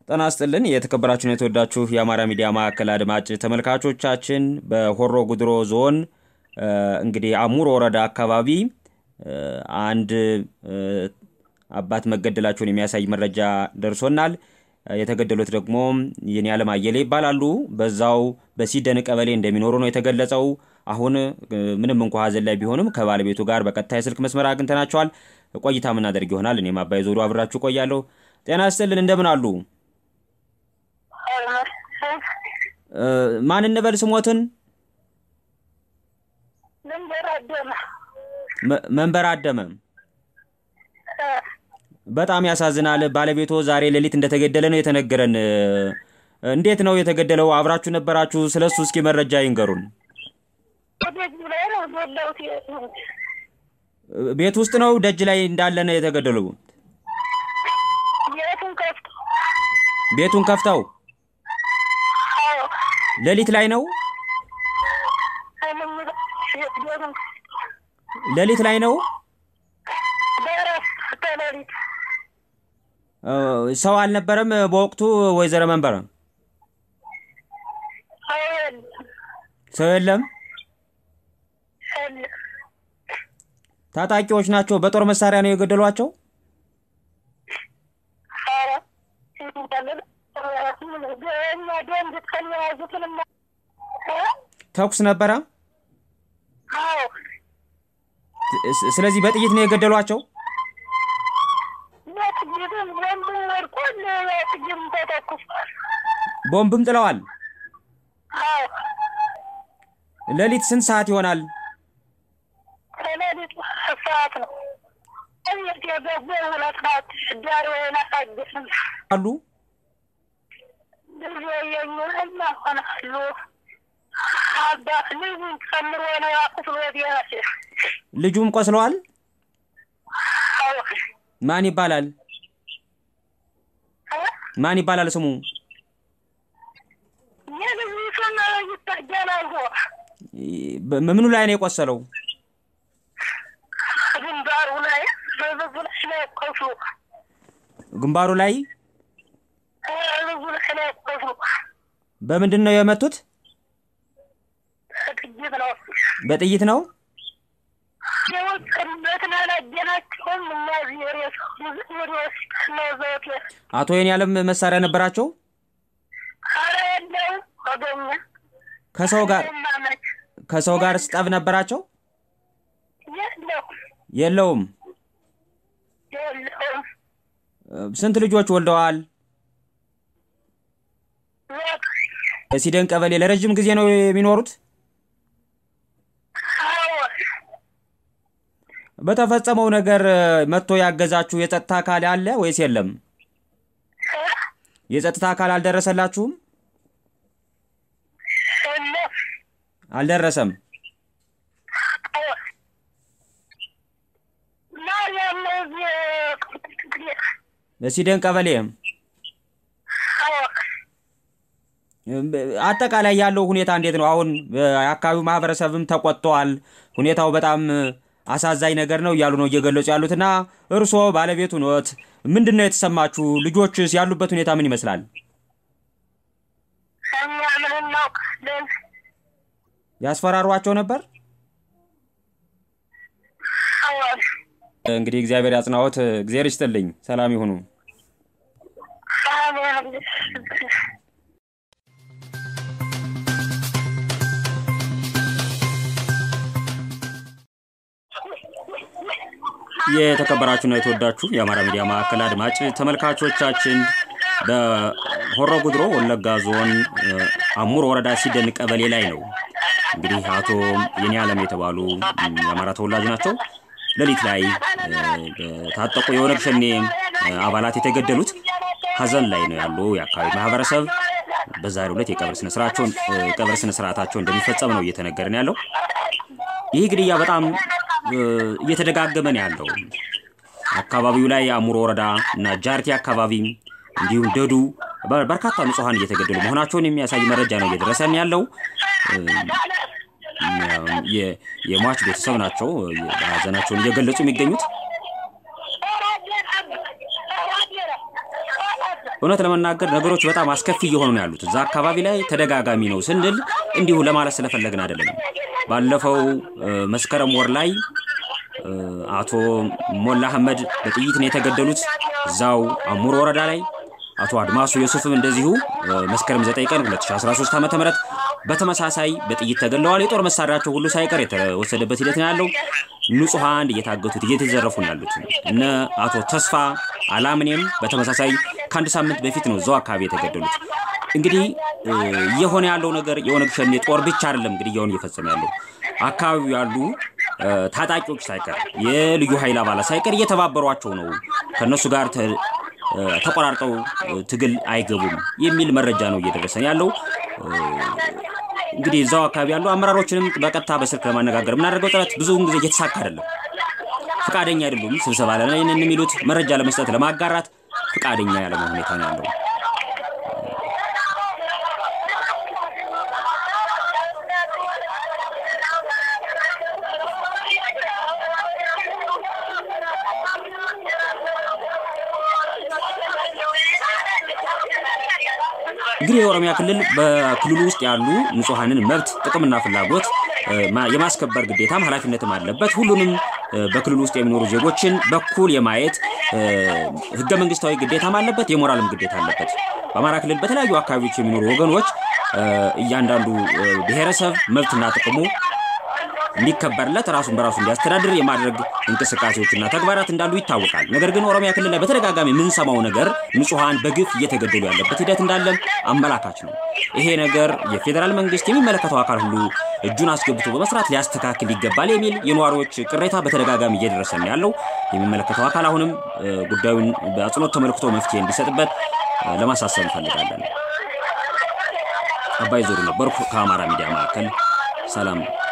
ጤና ይስጥልን የተከበራችሁን የተወዳችሁ የአማራ ሚዲያ ማዕከል አድማጭ ተመልካቾቻችን በሆሮ ጉድሮ ዞን እንግዲህ አሙር ወረዳ አካባቢ አንድ አባት መገደላቸውን የሚያሳይ መረጃ ደርሶናል። የተገደሉት ደግሞ የኔ ዓለም አየለ ይባላሉ። በዛው በሲደን ቀበሌ እንደሚኖሩ ነው የተገለጸው። አሁን ምንም እንኳ ሀዘን ላይ ቢሆንም ከባለቤቱ ጋር በቀጥታ የስልክ መስመር አግኝተናቸዋል። ቆይታ የምናደርግ ይሆናል። እኔም አባይ ዞሩ አብራችሁ ቆያለሁ። ጤና ይስጥልን፣ እንደምን አሉ? ማን እንበል ስሞትን? መንበር አደመ። በጣም ያሳዝናል። ባለቤቶ ዛሬ ሌሊት እንደተገደለ ነው የተነገረን። እንዴት ነው የተገደለው? አብራችሁ ነበራችሁ? ስለሱ እስኪ መረጃ ይንገሩን። ቤት ውስጥ ነው ደጅ ላይ እንዳለ ነው የተገደለው? ቤቱን ከፍተው ሌሊት ላይ ነው ሌሊት ላይ ነው። ሰው አልነበረም በወቅቱ ወይዘሮ መንበረ? ሰው የለም። ታጣቂዎች ናቸው። በጦር መሳሪያ ነው የገደሏቸው። ተኩስ ነበረ። ስለዚህ በጥይት ነው የገደሏቸው። ቦምብም ጥለዋል። ሌሊት ስንት ሰዓት ይሆናል? አሉ ልጁም ቆስለዋል። ማን ይባላል? ማን ይባላል ስሙ? ምኑ ላይ ነው የቆሰለው? ግንባሩ ላይ በምንድን ነው የመቱት? በጥይት ነው። አቶ የኔ ዓለም መሳሪያ ነበራቸው። ከሰው ጋር ከሰው ጋር ስጠብ ነበራቸው። የለውም። ስንት ልጆች ወልደዋል? ሲደን ቀበሌ ለረጅም ጊዜ ነው የሚኖሩት። በተፈጸመው ነገር መጥቶ ያገዛችሁ የጸጥታ አካል አለ ወይስ የለም? የጸጥታ አካል አልደረሰላችሁም? አልደረሰም። በሲደን ቀበሌ አጠቃላይ ያለው ሁኔታ እንዴት ነው? አሁን የአካባቢው ማህበረሰብም ተቆጥተዋል። ሁኔታው በጣም አሳዛኝ ነገር ነው እያሉ ነው እየገለጹ ያሉት እና እርስዎ ባለቤቱ ኖት፣ ምንድን ነው የተሰማችሁ? ልጆችስ ያሉበት ሁኔታ ምን ይመስላል? ያስፈራሯቸው ነበር? እንግዲህ እግዚአብሔር ያጽናዎት። እግዚአብሔር ይስጥልኝ። ሰላም ይሁኑ። የተከበራችሁና የተወዳችሁ የአማራ ሚዲያ ማዕከል አድማጭ ተመልካቾቻችን በሆሮ ጉድሮ ወለጋ ዞን አሙር ወረዳ ሲደን ቀበሌ ላይ ነው። እንግዲህ አቶ የኔ ዓለም የተባሉ የአማራ ተወላጅ ናቸው። ሌሊት ላይ በታጠቁ የኦነግ ሸኔ አባላት የተገደሉት ሀዘን ላይ ነው ያሉ የአካባቢ ማህበረሰብ በዛሬው ዕለት የቀብር ስነስርዓታቸውን ቀብር ስነስርዓታቸው እንደሚፈጸም ነው እየተነገረን ያለው። ይህ ግድያ በጣም እየተደጋገመ ነው ያለው። አካባቢው ላይ አሙር ወረዳ እና ጃርቲ አካባቢ እንዲሁም ደዱ በርካታ ንጹሐን እየተገደሉ መሆናቸውን የሚያሳይ መረጃ ነው እየደረሰን ያለው። የሟች ቤተሰብ ናቸው ሀዘናቸውን እየገለጹ የሚገኙት። እውነት ለመናገር ነገሮች በጣም አስከፊ እየሆኑ ነው ያሉት። እዛ አካባቢ ላይ ተደጋጋሚ ነው ስንል እንዲሁ ለማለት ስለፈለግን አይደለም። ባለፈው መስከረም ወር ላይ አቶ ሞላ አህመድ በጥይት ነው የተገደሉት እዛው አሙር ወረዳ ላይ። አቶ አድማሱ ዮሱፍም እንደዚሁ መስከረም 9 ቀን 2013 ዓ.ም በተመሳሳይ በጥይት ተገለዋል። የጦር መሳሪያቸው ሁሉ ሳይቀር የተወሰደበት ሂደት ነው ያለው። ንጹሐን እየታገቱት እየተዘረፉ ነው ያሉት። እነ አቶ ተስፋ አላምኔም በተመሳሳይ ከአንድ ሳምንት በፊት ነው እዛው አካባቢ የተገደሉት። እንግዲህ እየሆነ ያለው ነገር የኦነግ ሸኔ ጦር ብቻ አይደለም እንግዲህ እየሆነ እየፈጸመ ያለው አካባቢው ያሉ ታጣቂዎች ሳይቀር የልዩ ኃይል አባላት ሳይቀር እየተባበሯቸው ነው ከእነሱ ጋር ተቆራርጠው ትግል አይገቡም የሚል መረጃ ነው እየደረሰን ያለው። እንግዲህ እዛው አካባቢ ያሉ አመራሮችንም በቀጥታ በስልክ ለማነጋገር የምናደርገው ጥረት ብዙውን ጊዜ እየተሳካ አይደለም። ፍቃደኛ አይደሉም። ስብሰባ ላይ የሚሉት መረጃ ለመስጠት ለማጋራት ፍቃደኛ ያለመሆን ሁኔታ ነው ያለው። እንግዲህ የኦሮሚያ ክልል በክልሉ ውስጥ ያሉ ንጹሐንን መብት ጥቅምና ፍላጎት የማስከበር ግዴታም ኃላፊነትም አለበት። ሁሉንም በክልሉ ውስጥ የሚኖሩ ዜጎችን በኩል የማየት ህገ መንግስታዊ ግዴታም አለበት፣ የሞራልም ግዴታ አለበት። በአማራ ክልል በተለያዩ አካባቢዎች የሚኖሩ ወገኖች እያንዳንዱ ብሔረሰብ መብትና ጥቅሙ እንዲከበርለት ራሱን በራሱ እንዲያስተዳድር የማድረግ እንቅስቃሴዎችና ተግባራት እንዳሉ ይታወቃል። ነገር ግን ኦሮሚያ ክልል ላይ በተደጋጋሚ የምንሰማው ነገር ንጹሐን በግፍ እየተገደሉ ያለበት ሂደት እንዳለም አመላካች ነው። ይሄ ነገር የፌዴራል መንግስት የሚመለከተው አካል ሁሉ እጁን አስገብቶ በመስራት ሊያስተካክል ይገባል የሚል የነዋሪዎች ቅሬታ በተደጋጋሚ እየደረሰ ነው ያለው። የሚመለከተው አካል አሁንም ጉዳዩን በአጽንኦት ተመልክቶ መፍትሄ እንዲሰጥበት ለማሳሰብ እንፈልጋለን። አባይ ዞሩ ነበርኩ ከአማራ ሚዲያ ማዕከል። ሰላም